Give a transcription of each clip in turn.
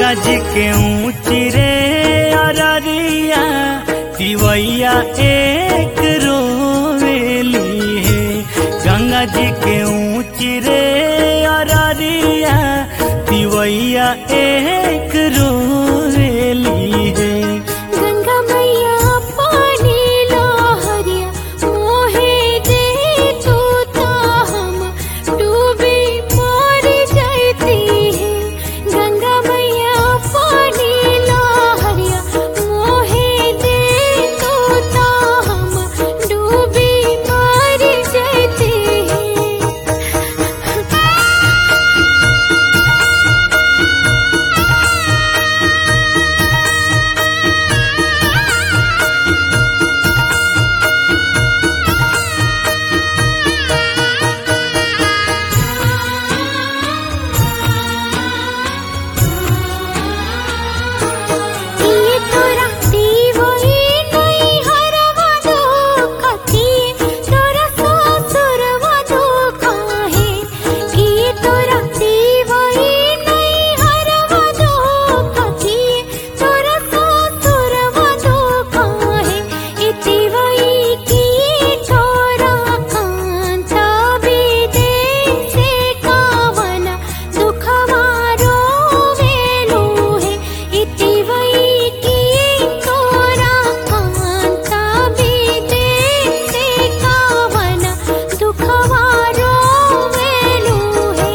गंगा जी के ऊँची रे अररिया तिवैया एक रोवेली है गंगा जी के ऊँची रे अररिया तिवैया एक रोवेली है गंगा मैया पानी लहरिया मोहे दे तू ता हम डूबी मर जाती है गंगा मैया पानी लहरिया मोहे दे तू ता हम डूबी मर जाती है ये तोरा दीवई नहीं हरवा दो कथी तोरा ससुरवा दो काहे ये तोरा दीवई नहीं हरवा दो कथी तोरा ससुरवा दो काहे ये दीवई की छोरा कांता बिदे से कावना दुखवा रोवेलो है इति वै की तोरा कांता बिदे से कावना दुखवा रोवेलो है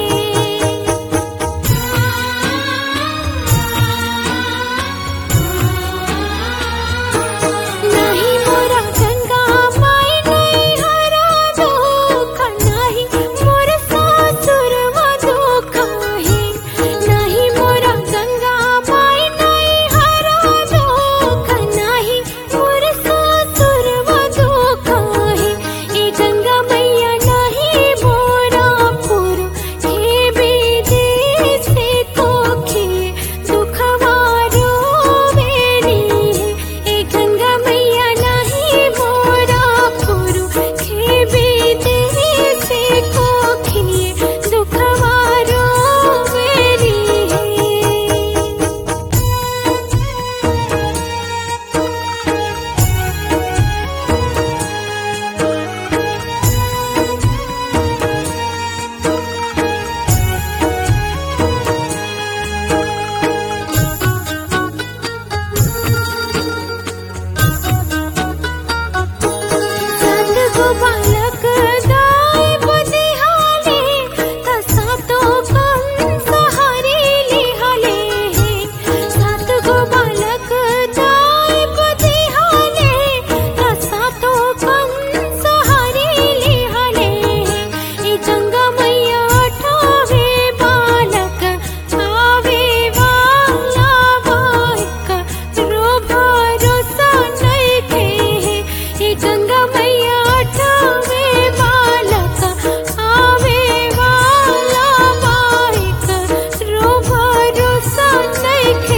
नहीं मोरा गंगा माई नहीं हरा दुख नहीं मोर सासुर दुख है नहीं मोरा गंगा माई नहीं हरा दुख नहीं मोर सासुर दुख है ए गंगा मैया नहीं मोरा पुरु हे विदेश से कोखे दुखवारो मेरी ए गंगा मैया नहीं मोरा पुरु हे विदेश से कोखे दुखवारो मेरी सतगो बालक दाय बुद्धिहाले तसा तो कम सहारे लिहाले सतगो बालक दाय बुद्धिहाले तसा तो कम सहारे लिहाले ए गंगा मैया ठावे बालक आवे वाला बाइक रो भरोसा नहीं थे हे गंगा मैया ठावे बालक आवे वाला बाइक रो भरोसा नहीं थे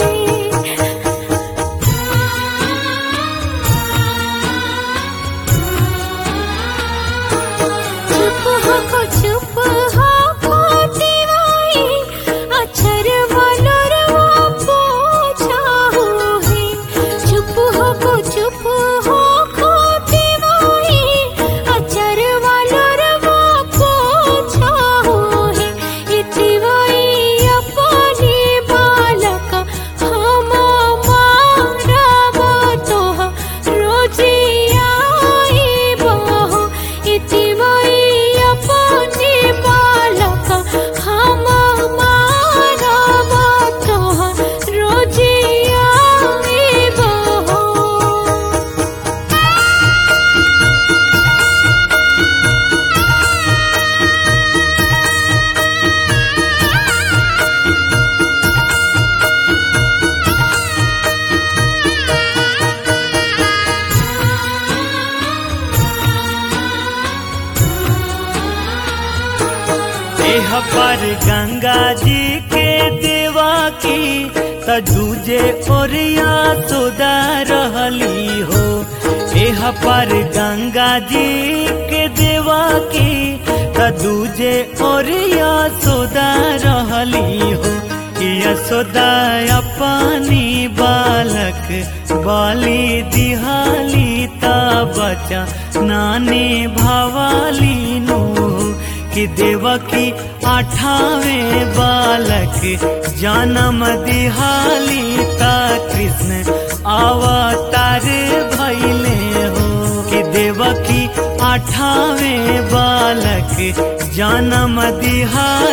चुप हो को चुप हो को दीवाई अक्षर वालोर वो पूछा हो है चुप हो को चुप हो को दीवाई अक्षर वालोर वो पूछा हो है इति वही अपनी बालक हम मारब तो रोजी आई बहो इति वही अपनी बालक हम मारब तो रोजी आई बहो एह पर गंगा जी के देवा की त दूजे ओरिया सोदा रहली हो एह पर गंगा जी के देवा की त दूजे ओरिया सोदा रहली हो यस यशोदा अपनी बालक बाली दिहाली ता बचा नाने भवाली नु कि देवकी आठावे बालक जन्म दिहाली ता कृष्ण अवतार भैले हो कि देवकी आठावे बालक जन्म दिहाली